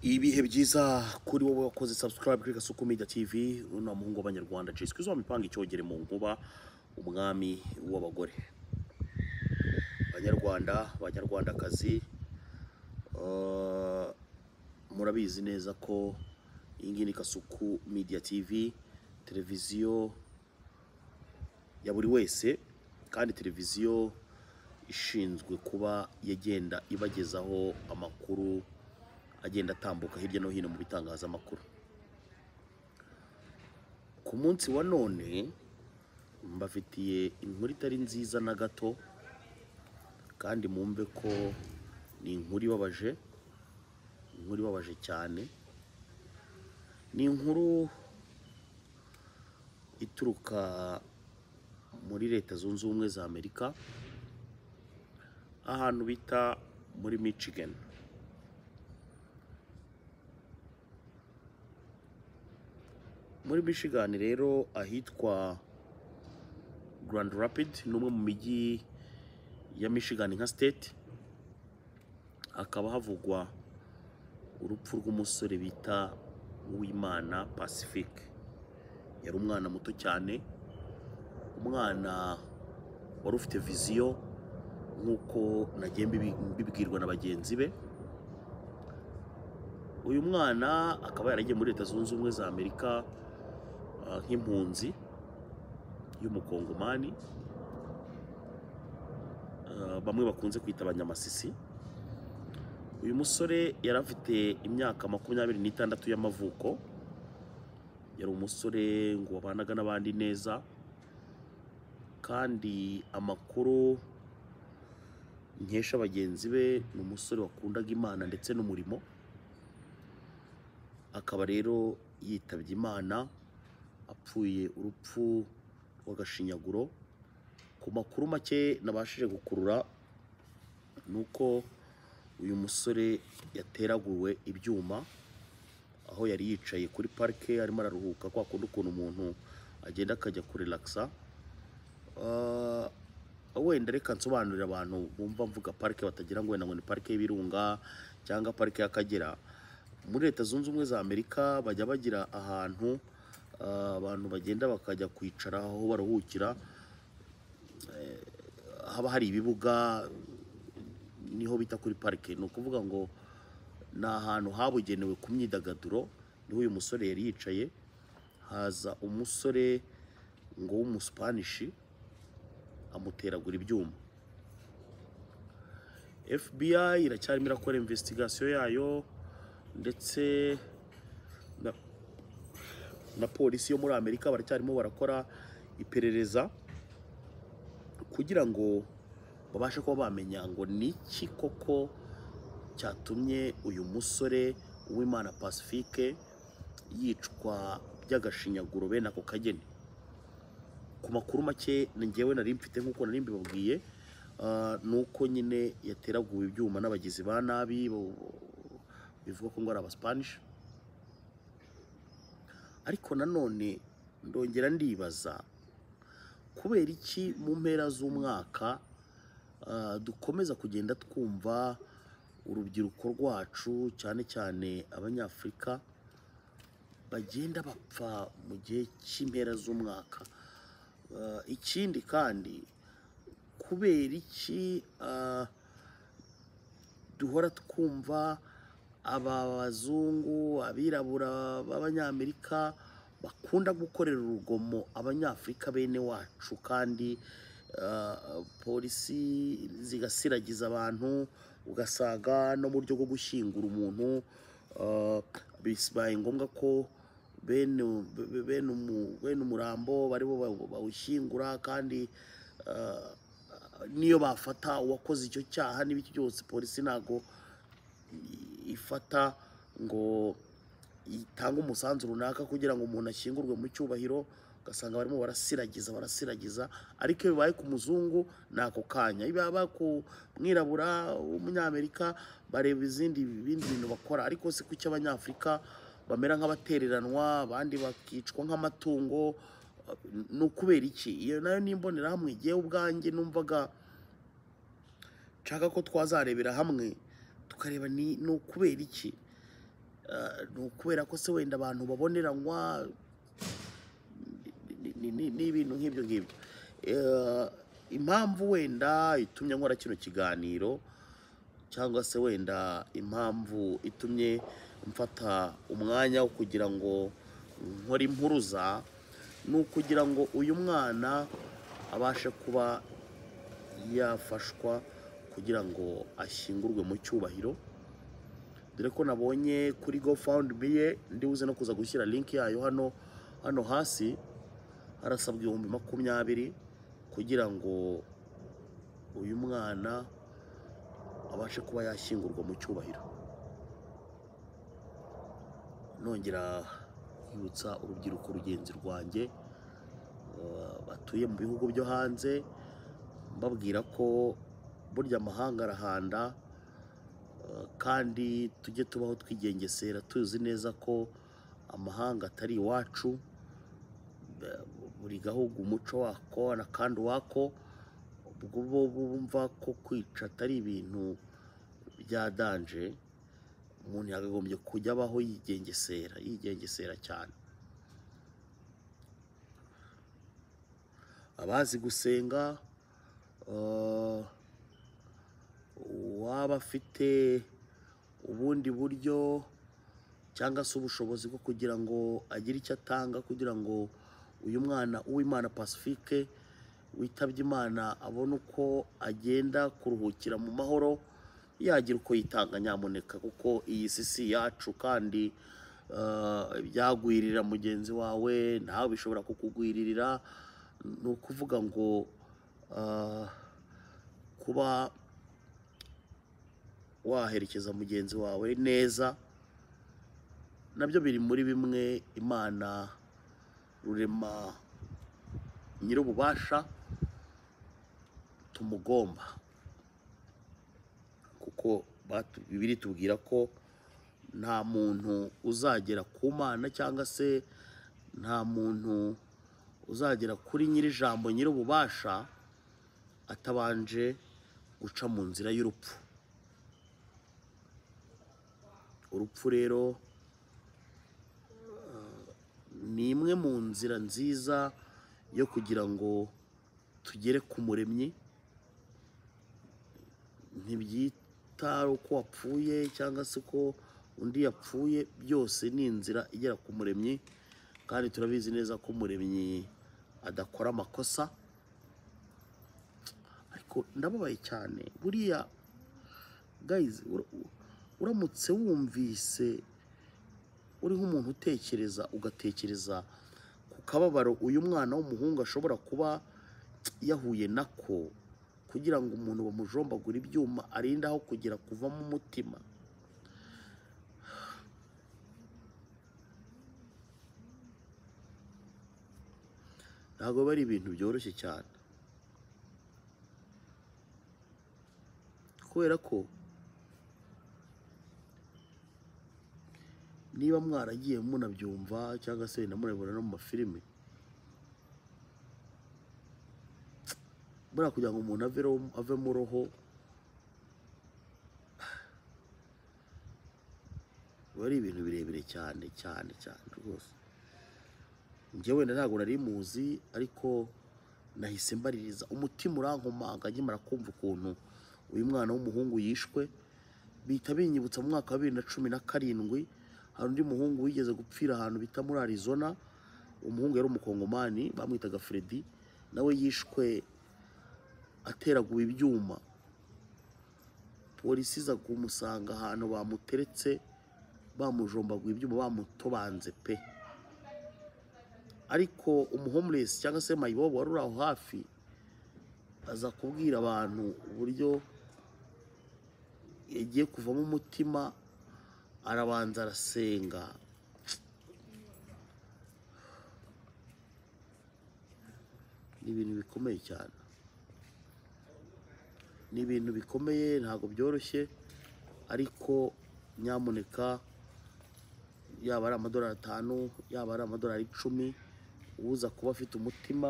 ibihe byiza kuri wowe wakoze subscribe kuri gasuku media tv runa muhungu w'abanyarwanda jiswe uzamipanga icyogere mu nkuba umwami w'abagore banyarwanda banyarwandakazi eh, murabizi neza ko iyi ngiyi ni gasuku media tv televiziyo ya buri wese kandi televiziyo ishinzwe kuba yagenda ibagezaho amakuru agenda atambuka hirya no hino mu bitangazamakuru ku munsi wa none mbafitiye inkuru itari nziza na gato kandi mumve ko ni inkuru ibabaje inkuru ibabaje cyane ni inkuru ituruka muri leta zunze ubumwe za amerika ahantu bita muri michigan muri michigan rero ahitwa grand rapid ni umwe mu mijyi ya michigan nka state hakaba havugwa urupfu rw'umusore bita uwimana pacifique yari umwana muto cyane umwana wari ufite viziyo nk'uko nagiye mbibi- mbibwirwa na bagenzi be uyu mwana akaba yaragiye muri leta zunze ubumwe za amerika ah, nk'impunzi y'umukongomani Ah, bamwe bakunze kwita abanyamasisi uyu musore yari afite imyaka makumyabiri n'itandatu y'amavuko yari umusore ngo wabanaga n'abandi neza kandi amakuru nkesha bagenzi be ni umusore wakundaga imana ndetse n'umurimo akaba rero yitabye imana apfuye urupfu rw'agashinyaguro ku makuru make nabashije gukurura ni uko uyu musore yateraguwe ibyuma aho yari yicaye kuri parike arimo araruhuka kwa kundi ukuntu umuntu agenda akajya kurelakisa Ah, wenda reka nsobanurire abantu bumva mvuga parike batagira ngo wenda ngo ni parike y'ibirunga cyangwa parike y'akagera muri leta zunze ubumwe za amerika bajya bagira ahantu ah, abantu bagenda bakajya kwicara aho baruhukira haba hari ibibuga niho bita kuri parike ni ukuvuga ngo ni ahantu habugenewe ku myidagaduro niho uyu musore yari yicaye haza umusore ngo w'umuspanishi amuteragura ibyuma fbi iracyarimo irakora investigasiyo yayo ndetse na, na polisi yo muri amerika baracyarimo barakora iperereza kugira ngo babashe kuba bamenya ngo ni iki koko cyatumye uyu musore w'imana pacifique yicwa by'agashinyaguro bene ako kageni ku makuru make ni njyewe nari mfite nk'uko nari mbibabwiye ah, ni uko nyine yateraguwe ibyuma n'abagizi ba nabi bo- bivuga ko ngo ari abasipanishi ariko nanone ndongera ndibaza kubera iki mu mpera z'umwaka ah, dukomeza kugenda twumva urubyiruko rwacu cyane cyane abanyafurika bagenda bapfa mu gihe cy'impera z'umwaka Ah, ikindi kandi kubera iki ah, duhora twumva abazungu abirabura b'abanyamerika bakunda gukorera urugomo abanyafurika bene wacu kandi ah, polisi zigasiragiza abantu ugasanga no mu buryo bwo gushyingura umuntu ah, bibaye ngombwa ko bene be- bene umu- bene umurambo baribo bawu- bawushyingura kandi ah, niyo bafata uwakoze icyo cyaha n'ibiki byose polisi ntago i- ifata ngo itange umusanzu runaka kugira ngo umuntu ashyingurwe mu cyubahiro ugasanga barimo barasiragiza barasiragiza ariko iyo bibaye ku muzungu ni ako kanya iyo bibaye ku mwirabura w'umunyamerika bareba izindi ibindi bintu bakora ariko si kuki abanyafurika bamera nk'abatereranwa abandi bakicwa nk'amatungo ni ukubera iki iyo nayo ni imbonerahamwe igiye ubwanjye numvaga nshaka ko twazarebera hamwe tukareba ni ni ukubera iki Ah, ni ukubera ko se wenda abantu baboneranywa ni- ni- ni- n'ibintu nk'ibyo ngibyo Eh, impamvu wenda itumye nkora kino kiganiro cyangwa se wenda impamvu itumye mfata umwanya wo kugira ngo nkore impuruza ni ukugira ngo uyu mwana abashe kuba yafashwa kugira ngo ashyingurwe mu cyubahiro dore ko nabonye kuri gofundme ye ndibuze no kuza gushyira link yayo hano hano hasi harasabwa ibihumbi makumyabiri kugira ngo uyu mwana abashe kuba yashyingurwa mu cyubahiro nongera kwibutsa urubyiruko rugenzi rwanjye eh, batuye mu bihugu byo hanze mbabwira ko burya amahanga arahanda eh, kandi tujye tubaho twigengesera tuzi neza ko amahanga atari iwacu Eh, buri gahugu umuco wako na kandi uwako ubwo bo bumva ko kwica atari ibintu bya danje umuntu yakagombye kujya abaho yigengesera yigengesera cyane abazi gusenga eh, uwaba afite ubundi buryo cyangwa se ubushobozi bwo kugira ngo agire icyo atanga kugira ngo uyu mwana uw'imana pacifique witabye imana abone uko agenda kuruhukira mu mahoro yagira uko yitanga nyamuneka kuko iyi si si yacu kandi eh, ibyagwirira mugenzi wawe nawe bishobora kukugwiririra ni ukuvuga ngo eh, kuba waherekeza mugenzi wawe neza nabyo biri muri bimwe imana rurema nyir'ububasha tumugomba kuko batu- bibiri tubwira ko nta muntu uzagera ku mana cyangwa se nta muntu uzagera kuri nyir'ijambo nyir'ububasha atabanje guca mu nzira y'urupfu urupfu rero eh, ni imwe mu nzira nziza yo kugira ngo tugere ku muremyi ntibyita uko wapfuye cyangwa se ko undi yapfuye byose ni inzira igera ku muremyi kandi turabizi neza ko umuremyi adakora amakosa ariko ndababaye cyane buriya guys ura- u- uramutse wumvise uri nk'umuntu utekereza ugatekereza ku kababaro uyu mwana w'umuhungu ashobora kuba yahuye nako kugira ngo umuntu bamujombagura ibyuma arinde aho kugera kuvamo umutima ntabwo biba ari ibintu byoroshye cyane kubera ko niba mwaragiye munabyumva cyangwa se wenda murabibona no mu mafilime buriya kugira ngo umuntu aveho- ave mu roho biba ari ibintu birebire cyane cyane cyane rwose njye wenda ntabwo nari muzi ariko nahise mbaririza umutima urankomanga nkimara kumva ukuntu uyu mwana w'umuhungu yishwe bihita binyibutsa mu mwaka wa bibiri na cumi na karindwi hari undi muhungu wigeze gupfira ahantu bita muri arizona umuhungu yari umukongomani bamwitaga fredi nawe yishwe ateraguwe ibyuma polisi iza kumusanga ahantu bamuteretse bamujombaguye ibyuma bamutobanze pe ariko umuhomeless cyangwa se mayibobo wari uri aho hafi aza kubwira abantu uburyo yagiye kuvamo umutima arabanza arasenga ni ibintu bikomeye cyane ni ibintu bikomeye ntabwo byoroshye ariko nyamuneka yaba ari amadolari atanu yaba ari amadolari icumi uza kuba afite umutima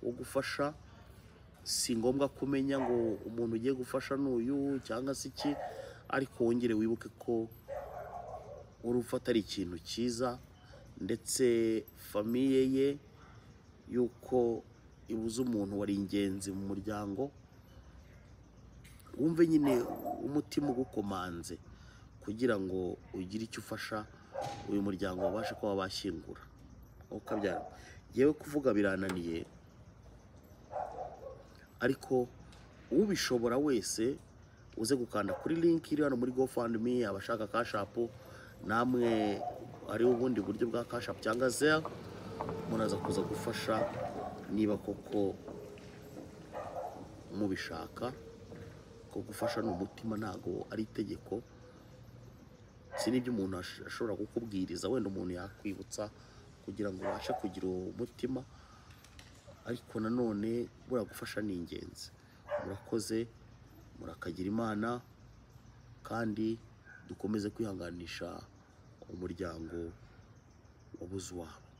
wo gufasha si ngombwa kumenya ngo umuntu ugiye gufasha ni uyu cyangwa se iki ariko wongere wibuke ko urupfu atari ikintu cyiza ndetse famiye ye yuko ibuze umuntu wari ingenzi mu muryango wumve nyine umutima ugukomanze kugira ngo ugire icyo ufasha uyu muryango babashe kuba bashyingura ukabyara yewe kuvuga birananiye ariko ubishobora wese uze gukanda kuri link iri hano muri GoFundMe abashaka cash app namwe ari ubundi buryo bwa cash app cyangwa zero munaza kuza gufasha niba koko mubishaka ko gufasha ni umutima ntago ari itegeko si n'ibyo umuntu ash- ashobora kukubwiriza wenda umuntu yakwibutsa kugira ngo ubashe kugira uwo mutima ariko nanone buriya gufasha ni ingenzi murakoze murakagira imana kandi dukomeze kwihanganisha umuryango wabuze uwabo